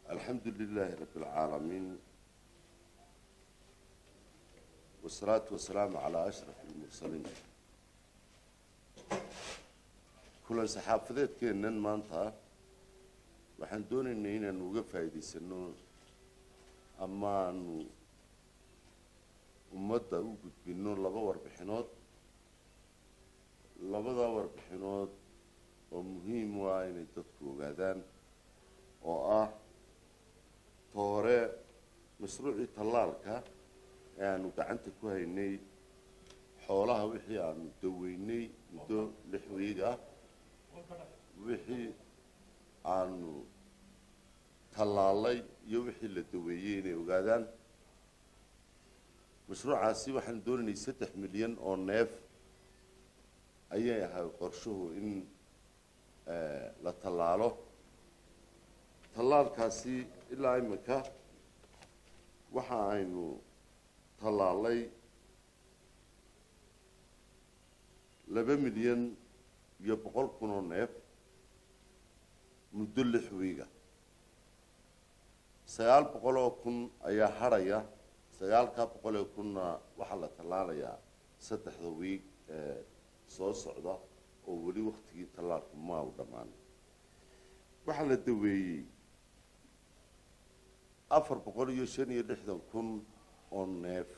الحمد لله رب العالمين والصلاة والسلام على أشرف المرسلين كل saxaafadeed keenan maanta waxaan doonaynay inaanu uga faa'iidaysano amaanu ummadda u gudbino laba warbixinood labada warbixinood oo muhiim u ah inay dadku ogaadaan oo ah toore mashruucii tallaalka ee aanu gacanta ku haynay xoolaha wixii aanu daweynay muddo lix wiig ah wixii aanu tallaalay iyo wixii la daweeyey inay ogaadaan mashruucaasi waxaan doonaynay saddex milyan oo neef ayay ahay qorshuhu in la tallaalo tallaalkaasi ilaa iminka waxa aynu tallaalay laba milyan iyo boqol kun oo neef muddo lix wiiga sagaal boqol oo kun ayaa hadhaya sagaalkaa boqol oo kunna waxaa la tallaalayaa saddexda wiig ee soo socda oo weli waktigii tallaalku maa u dhammaan waxaa la daweeyey afar boqol iyo shan iyo lixdan kun oo neef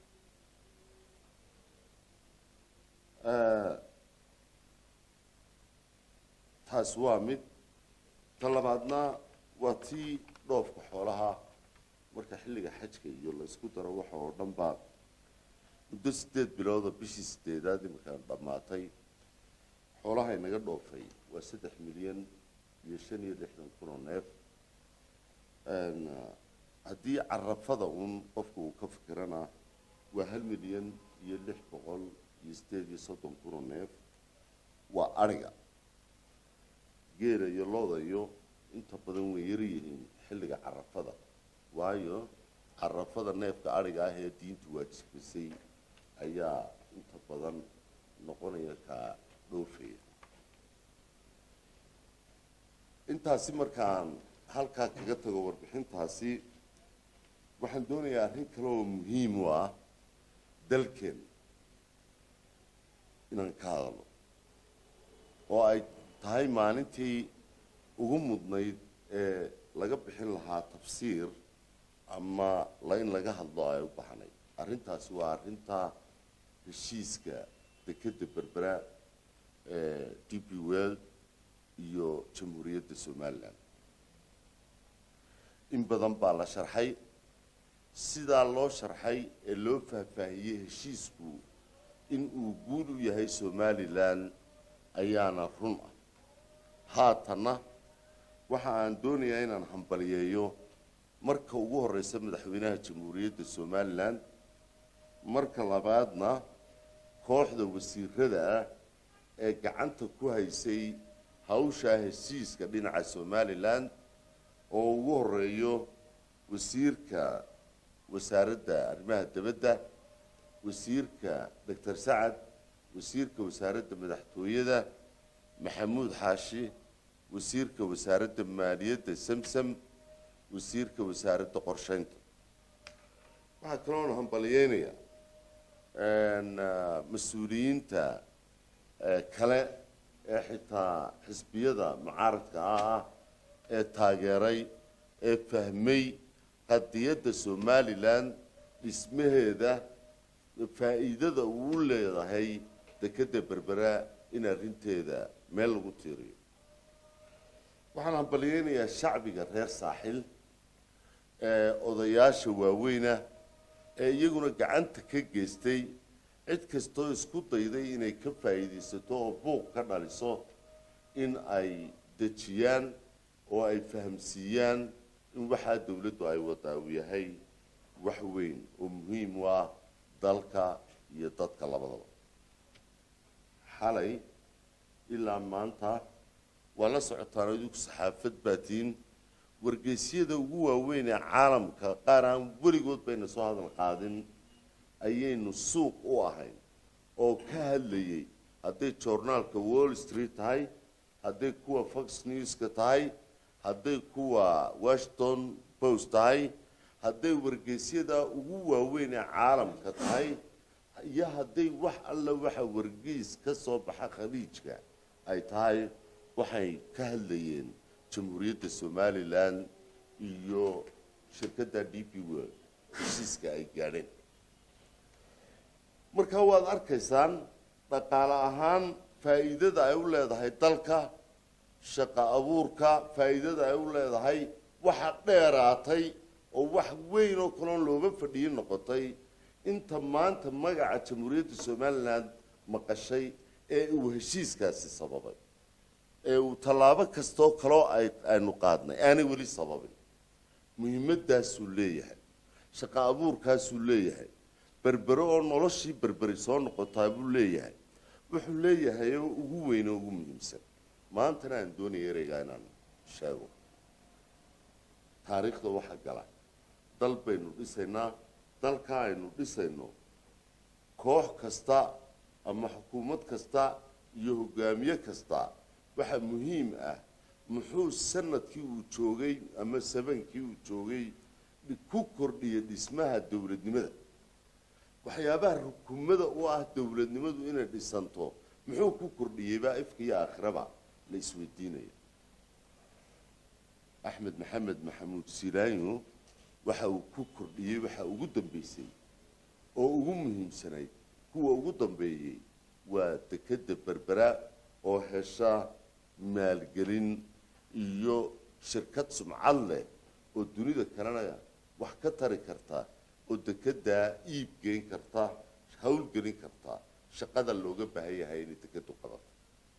taas waa mid ta labaadna waa tii dhoofka xoolaha marka xilliga xajka iyo la isku daro waxa oo dhan baa muddo sideed bilooda bishii sideedaad iminkaan dhammaatay xoolaha inaga dhoofay waa saddex milyan iyo shan iyo lixdan kun oo neef haddii carafada uun qofka uu ka fikirana waa hal milyan iyo lix boqol iyo sideed iyo soddon kun oo neef waa adhiga geela iyo looda iyo inta badan way yar yihiin xilliga carafada waayo carafada neefka adhiga ah ee diintu waajibisay ayaa inta badan noqonaya kaa dhoofaya intaasi markaan halkaa kaga tago warbixintaasi waxaan doonayaa arrin kale oo muhiim u ah dalkeen inaan ka hadalno oo ay tahay maalintii ugu mudnayd ee laga bixin lahaa tafsiir ama la in laga hadlo ay u baxnay arrintaasi waa arrinta heshiiska dekedda berbera ee d p world iyo jamhuuriyadda somalilan in badan baa la sharxay sidaa loo sharxay ee loo faahfaahiyey heshiisku in uu guud u yahay somalilan ayaana run ah haatanna waxa aan doonayaa inaan hambaliyeeyo marka ugu horeysa madaxweynaha jamhuuriyadda somalilan marka labaadna kooxda wasiirada ah ee gacanta ku haysay hawshaa heshiiska dhinaca somalilan oo ugu horeeyo wasiirka wasaaradda arrimaha dibadda wasiirka doctor sacad wasiirka wasaaradda madaxtooyada maxamuud xaashi wasiirka wasaaradda maaliyadda samsam wasiirka wasaaradda qorsheynta waxaa kaloona hambaliyeynayaa mas-uuliyiinta kale ee xitaa xisbiyada mucaaradka ah ee taageeray ee fahmay qadiyadda somalilan dhismaheeda faa'iidada uu leedahay dekedda berbera in arrinteeda meel lagu tiiriyo waxaan hambaliyeynayaa shacbiga reer saaxil ee odayaasha waaweyna ee iyaguna gacanta ka geystay cid kastoo isku dayday inay ka faa'iidaysato oo buuq ka dhaliso in ay dejiyaan oo ay fahamsiiyaan in waxaa dawladdu ay wadaa uu yahay wax weyn oo muhiim u ah dalka iyo dadka labadaba xalay ilaa maanta waa la socotaan adigu saxaafad baatiin wargeysyada ugu waaweyn ee caalamka qaar aan weligood bayna soo hadal qaadin ayaynu suuq u ahayn oo ka hadlayay hadday joornaalka wall street tahay hadday kuwa fox newska tahay hadday kuwa washington post tahay hadday wargeysyada ugu waaweyn ee caalamka tahay iyo hadday wax alla waxa wargeys ka soo baxa khaliijka ay tahay waxay ka hadlayeen jamhuuriyadda somalilan iyo shirkadda d p world heshiiska ay gaadheen marka waad arkaysaan dhaqaale ahaan faa'iidada ay u leedahay dalka shaqo abuurka faa'iidada ay u leedahay waxa dheeraatay oo wax weyn oo kaloon looga fadhiyin noqotay inta maanta magaca jamhuuriyadda somalilan maqashay ee uu heshiiskaasi sababay ee uu tallaabo kastoo kaloo ay aynu qaadnay aanay weli sababin muhiimadaasuu leeyahay shaqo abuurkaasuu leeyahay berbere oo noloshii berberi soo noqotaa buu leeyahay wuxuu leeyahay oo ugu weyn oo ugu muhiimsan maantana aan doonaya ereygaa inaan sheego taariikhda waxa gala dal baynu dhisaynaa dalka aynu dhisayno koox kasta ama xukuumad kasta iyo hogaamiye kasta waxaa muhiim ah muxuu sanadkii uu joogay ama sabankii uu joogay ku kordhiya dhismaha dowladnimada waxyaabaha rukumada u ah dowladnimadu inay dhisanto muxuu ku kordhiyeybaa ifka iyo aakhiraba la isweydiinaya axmed maxamed maxamuud silaanyo waxa uu ku kordhiyey waxa ugu dambeysay oo ugu muhiimsanayd kuwa ugu dambeeyey waa dekedda berbera oo hesha maalgelin iyo shirkad sumcad leh oo dunida kalena wax ka tari karta oo dekeddaa iib geyn karta hawlgelin karta shaqada looga baahan yahay inay dekeddu qabato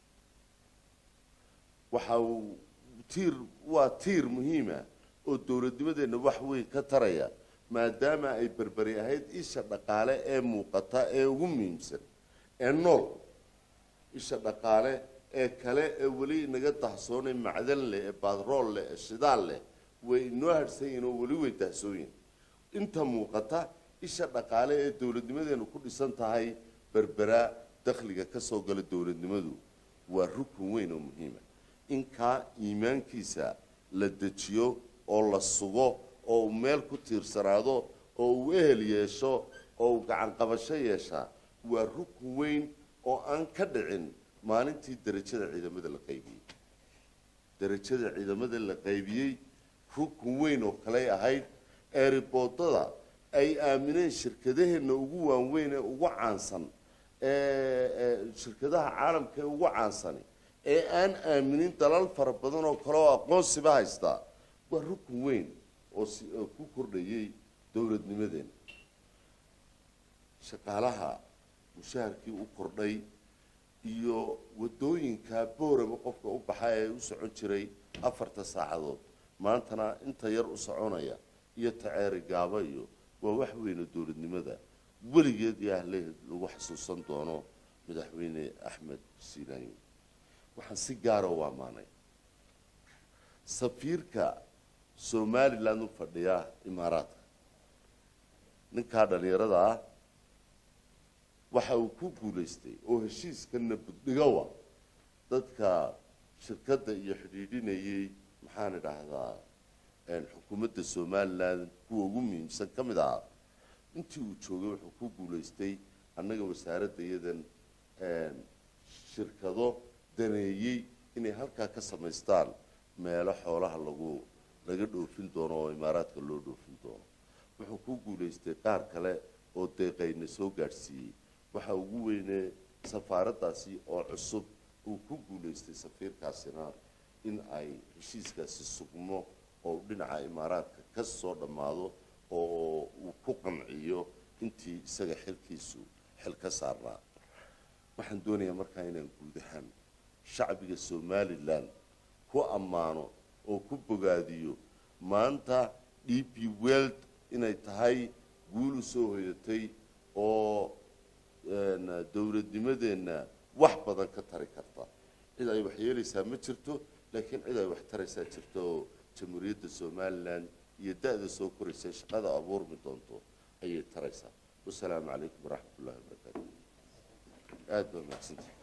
waxa uu tiir waa tiir muhiima oo dowladnimadeenna wax weyn ka taraya maadaama ay berberi ahayd isha dhaqaale ee muuqata ee ugu muhiimsan ee nool isha dhaqaale ee kale ee weli inaga dahsoonay macdan leh ee baadrool leh ee shidaal leh way inoo harhsan yihin oo weli way dahsooyin inta muuqata isha dhaqaale ee dowladnimadeenu ku dhisan tahay berbera dakhliga ka soo gala dowladnimadu waa rukun weyn oo muhiima in kaa iimaankiisa la dejiyo oo la sugo oo uu meel ku tiirsanaado oo uu ehel yeesho oo uu gacan qabasho yeeshaa waa rukun weyn oo aan ka dhicin maalintii derajada ciidamada la qaybiyey derajada ciidamada la qaybiyey rukun weyn oo kaley ahayd eeriboodada ay aamineen shirkadaheenna ugu waanweyn ee ugu caansan ee shirkadaha caalamka ee ugu caansani ee aan aaminin dalal fara badan oo kale oo aqoonsiba haystaa waa rukun weyn oo si oo ku kordhayay dowladnimadeena shaqaalaha mushaharkii u kordhay iyo waddooyinka booraba qofka u baxa ee u socon jiray afarta saacadood maantana inta yar u soconaya iyo taceeri gaaba iyo waa wax weyn oo dowladnimada weligeed iyo ahleheed lagu xasuusan doono madaxweyne axmed silaanyo waxaan si gaara u ammaanay safiirka somaliland u fadhiya imaaraadka ninkaa dhallinyarada ah waxa uu ku guulaystay oo heshiiskana buddhigowa dadka shirkadda iyo xidhiidhinayay maxaan idhaahdaa xukuumadda somaliland kuwa ugu muhiimsan ka mid ahaa intii uu joogay wuxuu ku guulaystay annaga wasaaradda iyadan shirkado daneeyey inay halkaa ka samaystaan meelo xoolaha lagu laga dhoofin doono oo imaaraadka loo dhoofin doono wuxuu ku guulaystay qaar kale oo deeqayna soo gaadhsiiyey waxa ugu weynee safaaraddaasi oo cusub uu ku guulaystay safiirkaasina in ay heshiiskaasi sugmo oo dhinaca imaaraadka ka soo dhammaado oo uu ku qanciyo intii isaga xilkiisu xil ka saarnaa waxaan doonayaa markaa inaan guud ahaan shacbiga somalilan ku ammaano oo ku bogaadiyo maanta d p weld inay tahay guul u soo hoyatay oo dowladnimadeenna wax badan ka tari karta cid ay wax yeelaysaa ma jirto laakiin cid ay wax taraysaa jirto oo jamhuuriyadda somalilan iyo da-da soo koraysa shaqada abuurmi doonto ayay taraysaa wasalaamu calaykum waraxmat ullahi wabarakaatu aada baa mahadsantahay